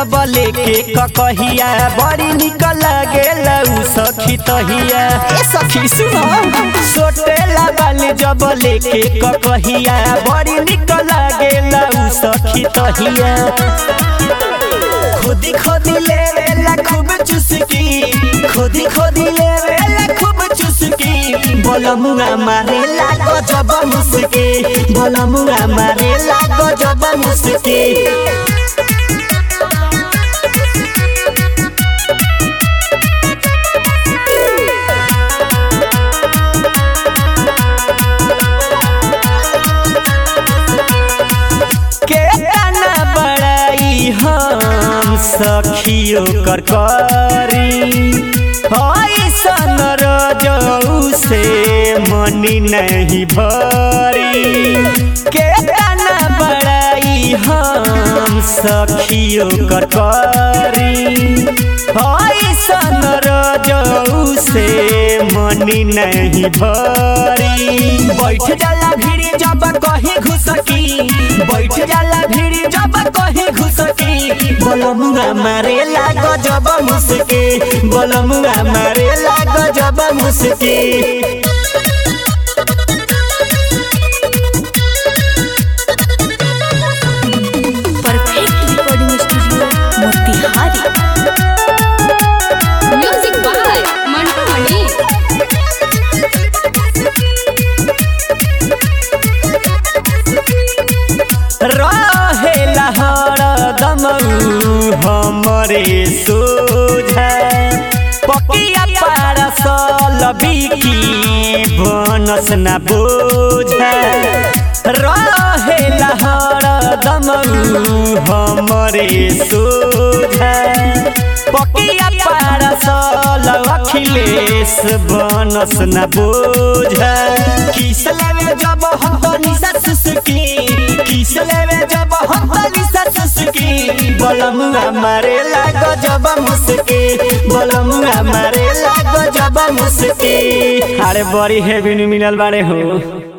जब लेके ककहिया बड़ी निक लागेला उ सखी तहिया ए सखी सुनो सोटेला बाली जब लेके ककहिया बड़ी निक लागेला उ सखी तहिया खुदी खुदी ले लेला खूब चुसकी खुदी खुदी ले लेला खूब चुसकी बोलमुआ मारेला गजब मुस्की बोलमुआ मारेला गजब मुस्की केतना बड़ाई हम सखियो कर करी ऐसन रजऊ से मनी नहीं भरी केतना बड़ाई हम सखियो कर करी ऐसन रजऊ से मनी नहीं भरी बैठ जाला भीड़ जब कहीं घुसकी बैठ जाला भीड़ जब कहीं घुसकी बोलमुआ मारे लागो जब मुस्की बोलमुआ मारे लागो जब मुस्की perfect recording studio Motihari music by Mantu Mani रहेला हरदम हमरे सोझा पकिया पारसल बिकी बनस न बोझा रहेला हरदम हमरे सोझा पकिया पारसल अखिलेश बनस न बोझा किस लेवे जब हम तो निशा सुसकी किस लेवे जब हम तो निशा सुसकी बोलमुआ मारे लागो जब मुस्की बोलमुआ मारे लागो जब मुस्की अरे बड़ी हेवी मिलल बाड़े हो